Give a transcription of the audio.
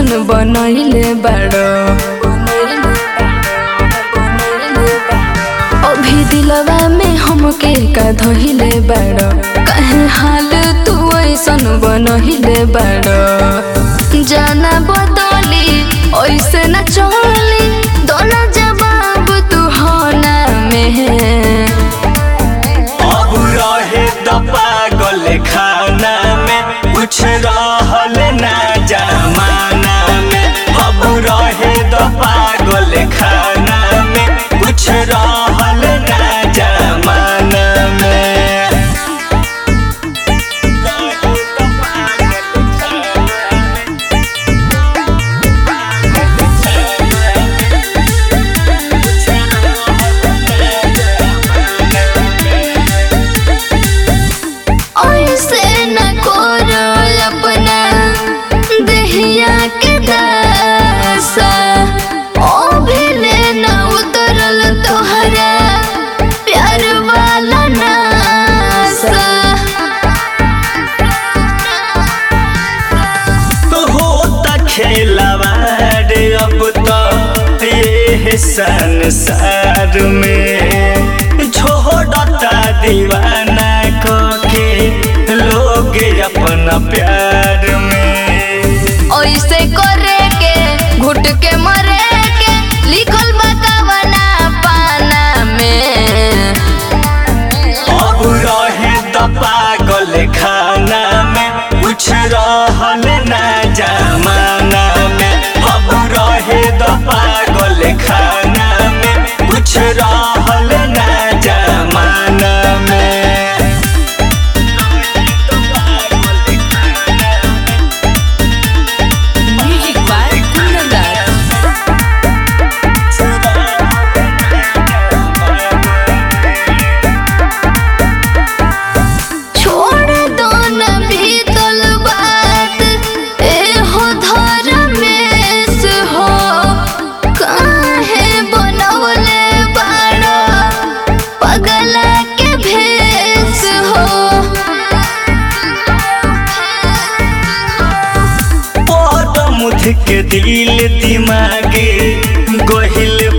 ऐसन बनैले बाड़ो अभी दिलवा में हमके का धइले बाड़ो कहे हाल तू ऐसन बनैले बाड़ो जाना बदली ऐसे न चली दोनों जवाब तू होना में अब रहे द पागल खाना में कुछ रहल ना जमाना में अब रहे द पागल खाना में कुछ रहल ना जमाना में ऐसे न करो अपना दहिया के दासा ओ भेले न उतरल तोहरा प्यार वाला नासा होता खेलवाड़ अब तो ये संसार में छोड़ता दीवाना को के लोग अपना प्यार में ऐसे करे के घुट के मरे के लिखल बा कवना पाना में अब रहे द पागल खाना में कुछ रहल ना जमाना में अब रहे द पागल खाना में कुछ रहल ना जमाना में म्यूजिक बाय कुंदन छोड़ दो न बीतल बात ए हो धर्मेश हो काहे बनवले बाड़ा पगला के भेष हो मुथ के दिल दिमागे गोहिल